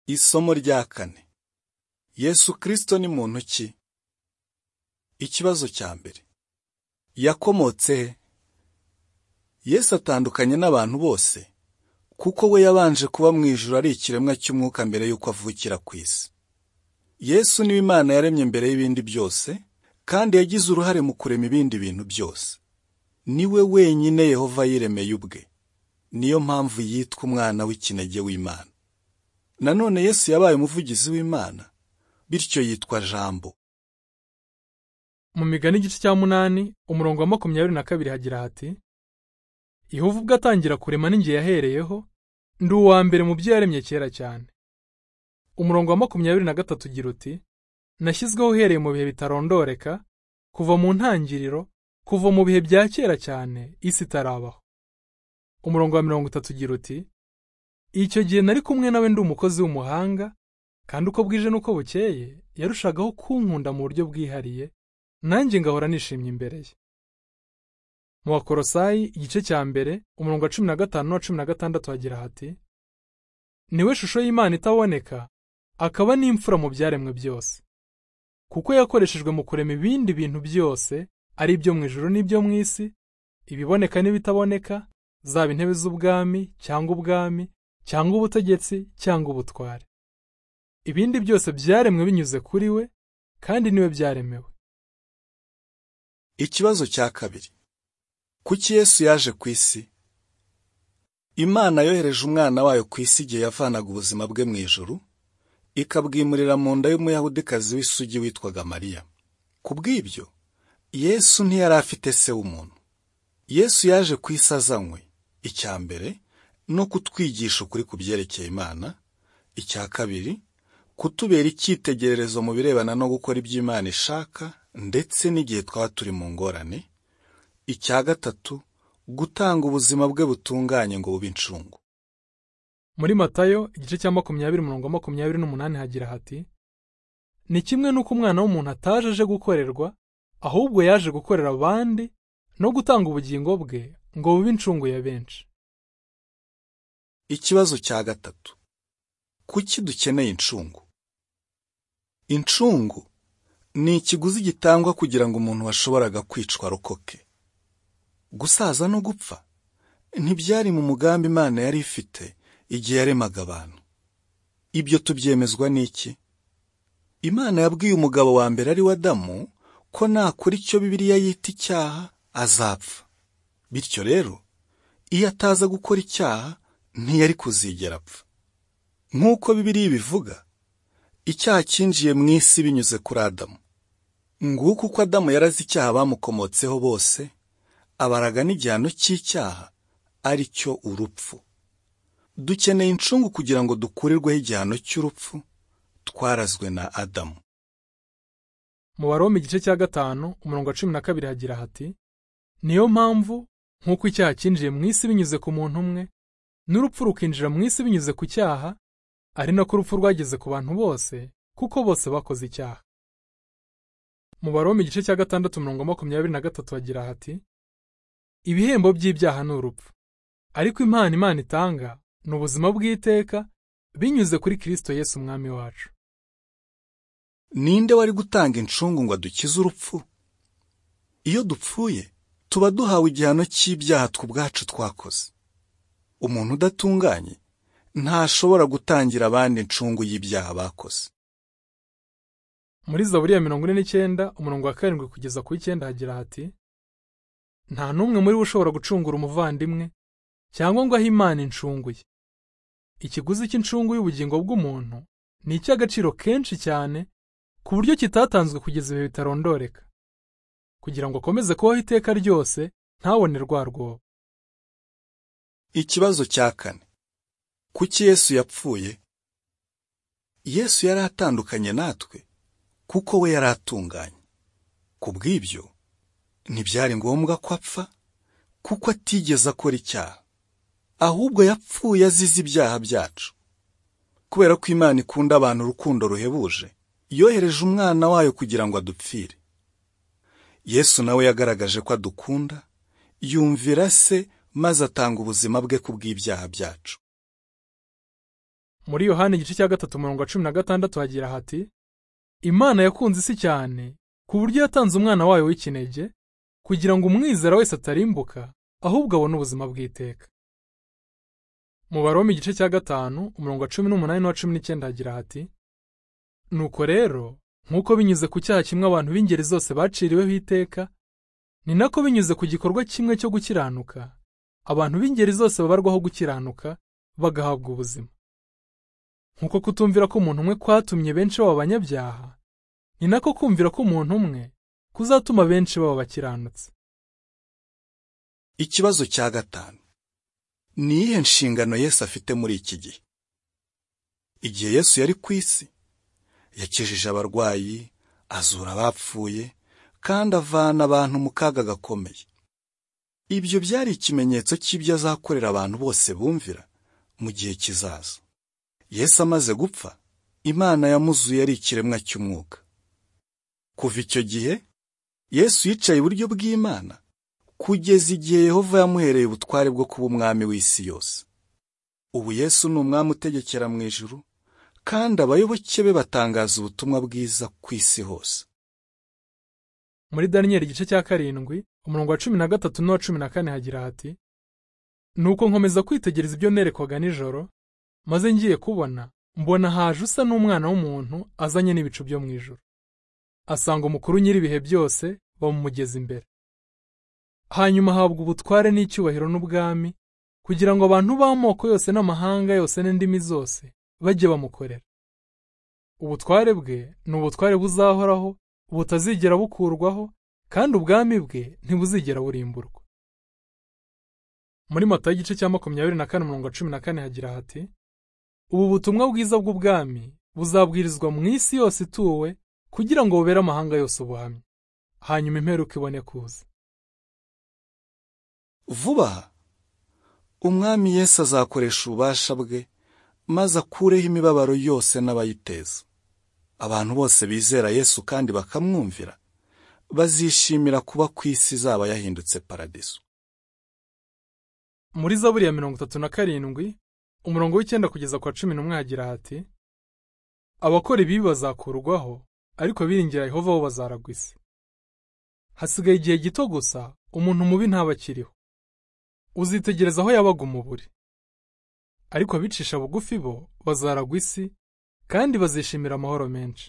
Isomo rya kane Yesu Kristo ni muntu ki? Ikibazo cya mbere yakomotse he? Yesu atandukanye n'abantu bose kuko we yabanje kuba mu ijuru ari ikiremwa cy'umwuka mbere y'uko avukira ku isi. Yesu niwe Imana yaremye mbere y'ibindi byose kandi yagize uruhare mu kurema ibindi bintu byose. Ni we wenyine Yehova yiremeye ubwe. Niyo mpamvu yitwa umwana w'ikinege w'Imana. Nanone Yesu yabaye umuvugizi w'Imana bityo yitwa Jambo. mu migani igice cya munani umurongo wa makumyabiri na kabiri hagira hati yehova ubwo atangira kurema n'ingihe yahereyeho ndi uwa mbere mu byo yaremye kera cyane umurongo wa makumyabiri na gatatu ugira uti nashyizweho uhereye mu bihe bitarondoreka kuva mu ntangiriro kuva mu bihe bya kera cyane isi itarabaho umurongo wa mirongo itatu ugira uti icyo gihe nari kumwe nawe ndi umukozi w'umuhanga kandi uko bwije n'uko bukeye yarushagaho kunkunda mu buryo bwihariye nanjye ngahora nishimye imbere ye mu bakorosayi igice cya mbere umurongo wa cumi na gatanu n'uwa cumi na gatandatu hagira hati niwe shusho y'imana itaboneka akaba n'imfura mu byaremwe byose kuko yakoreshejwe mu kurema ibindi bintu byose ari ibyo mu ijuru n'ibyo mu isi ibiboneka n'ibitaboneka zaba intebe z'ubwami cyangwa ubwami cyangwa ubutegetsi cyangwa ubutware ibindi byose byaremwe binyuze kuri we kandi niwe byaremewe Ikibazo cya kabiri kuki Yesu yaje ku isi? Imana yohereje umwana wayo ku isi igihe yavanaga ubuzima bwe mu ijuru ikabwimurira mu nda y'umuyahudikazi w'isugi witwaga Mariya. Ku bw'ibyo Yesu ntiyari afite se w'umuntu. Yesu yaje ku isi azanywe icya mbere no kutwigisha ukuri ku byerekeye Imana, icya kabiri kutubera icyitegererezo mu birebana no gukora ibyo Imana ishaka ndetse n'igihe twaba turi mu ngorane, icya gatatu gutanga ubuzima bwe butunganye ngo bube incungu. muri matayo igice cya makumyabiri umurongo wa makumyabiri n'umunani hagira hati ni kimwe n'uko umwana w'umuntu ataje aje gukorerwa ahubwo yaje gukorera abandi no gutanga ubugingo bwe ngo bube incungu ya benshi Ikibazo cya gatatu kuki dukeneye incungu? Incungu ni ikiguzi gitangwa kugira ngo umuntu washoboraga kwicwa arokoke. Gusaza no gupfa ntibyari mu mugambi Imana yari ifite igihe yaremaga abantu. Ibyo tubyemezwa n'iki? Imana yabwiye umugabo wa mbere ari we Adamu ko nakora icyo Bibiliya yita icyaha azapfa. Bityo rero, iyo ataza gukora icyaha ntiyari kuzigera apfa. Nk'uko Bibiliya ibivuga, icyaha cyinjiye mu isi binyuze kuri Adamu. Nguko uko Adamu yaraze icyaha bamukomotseho bose, abaraga n'igihano cy'icyaha ari cyo urupfu. Dukeneye incungu kugira ngo dukurirweho igihano cy'urupfu twarazwe na Adamu. mu baroma igice cya gatanu umurongo wa cumi na kabiri hagira hati niyo mpamvu nk'uko icyaha cyinjiye mu isi binyuze ku muntu umwe n'urupfu rukinjira mu isi binyuze ku cyaha ari nako urupfu rwageze ku bantu bose kuko bose bakoze icyaha mu baroma igice cya gatandatu umurongo wa makumyabiri na gatatu hagira hati ibihembo by'ibyaha ni urupfu ariko impano imana itanga ni ubuzima bw'iteka binyuze kuri kirisito yesu umwami wacu Ninde wari gutanga incungu ngo adukize urupfu? Iyo dupfuye, tuba duhawe igihano cy'ibyaha twe ubwacu twakoze. Umuntu udatunganye ntashobora gutangira abandi incungu y'ibyaha bakoze. muri zaburiya mirongo ine n'icyenda umurongo wa karindwi kugeza ku w'icyenda hagira hati nta n'umwe muri bo ushobora gucungura umuvandimwe cyangwa ngo ahe imana incungu ye ikiguzi cy'incungu y'ubugingo bw'umuntu ni icy'agaciro kenshi cyane ku buryo kitatanzwe kugeza ibihe bitarondoreka kugira ngo akomeze kubaho iteka ryose ntabone rwa rwobo Ikibazo cya kane kuki Yesu yapfuye? Yesu yari atandukanye natwe kuko we yari atunganye. Ku bw'ibyo, ntibyari ngombwa ko apfa kuko atigeze akora icyaha. Ahubwo yapfuye azize ibyaha byacu. Kubera ko Imana ikunda abantu urukundo ruhebuje, yohereje umwana wayo kugira ngo adupfire. Yesu nawe yagaragaje ko adukunda, yumvira se maze atanga ubuzima bwe ku bw'ibyaha byacu. muri yohani igice cya gatatu umurongo wa cumi na gatandatu hagira hati imana yakunze isi cyane ku buryo yatanze umwana wayo w'ikinege kugira ngo umwizera wese atarimbuka ahubwo abone ubuzima bw'iteka mu baroma igice cya gatanu umurongo wa cumi n'umunani n'uwa cumi n'icyenda hagira hati nuko rero nk'uko binyuze ku cyaha kimwe abantu b'ingeri zose baciriweho iteka ni nako binyuze ku gikorwa kimwe cyo gukiranuka abantu b'ingeri zose babarwaho gukiranuka bagahabwa ubuzima nk'uko kutumvira ko umuntu umwe kwatumye benshi baba abanyabyaha ni nako kumvira ko umuntu umwe kuzatuma benshi baba bakiranutse ikibazo cya gatanu ni iyihe nshingano yesu afite muri iki gihe igihe yesu yari ku isi yakijije abarwayi azura abapfuye kandi avana abantu mu kaga gakomeye ibyo byari ikimenyetso cy'ibyo azakorera abantu bose bumvira mu gihe kizaza yesu amaze gupfa imana yamuzuye ari ikiremwa cy'umwuka kuva icyo gihe yesu yicaye iburyo bw'imana kugeza igihe yehova yamuhereye ubutware bwo kuba umwami w'isi yose ubu yesu ni umwami utegekera mu ijuru kandi abayoboke be batangaza ubutumwa bwiza ku isi hose muri daniyeli igice cya karindwi umurongo wa cumi na gatatu n'uwa cumi na kane hagira hati nuko nkomeza kwitegereza ibyo nerekwaga nijoro maze ngiye kubona mbona haje usa n'umwana w'umuntu azanye n'ibicu byo mu ijoro asanga umukuru nyir'ibihe byose bamumugeza imbere hanyuma ahabwa ubutware n'icyubahiro n'ubwami kugira ngo abantu b'amoko yose n'amahanga yose n'indimi zose bajye bamukorera ubutware bwe ni ubutware buzahoraho butazigera bukurwaho kandi ubwami bwe ntibuzigera burimburwa muri mata y'igice cya makumyabiri na kane umurongo wa cumi na kane hagira hati ubu butumwa bwiza bw'ubwami buzabwirizwa mu isi yose ituwe kugira ngo bubere amahanga yose ubuhamya hanyuma imperuka ibone kuza vuba aha umwami yesu azakoresha ububasha bwe maze akureho imibabaro yose n'abayiteza abantu bose bizera yesu kandi bakamwumvira bazishimira kuba ku isi izaba yahindutse paradiso muri zaburi ya mirongo itatu na karindwi umurongo w'icyenda kugeza kwa cumi n'umwe hagira hati abakora ibibi bazakurwaho ariko biringira yehova bo bazaragwa isi hasigaye igihe gito gusa umuntu mubi ntaba akiriho uzitegereza aho yabaga umuburi ariko abicisha bugufi bo bazaragwa isi kandi bazishimira amahoro menshi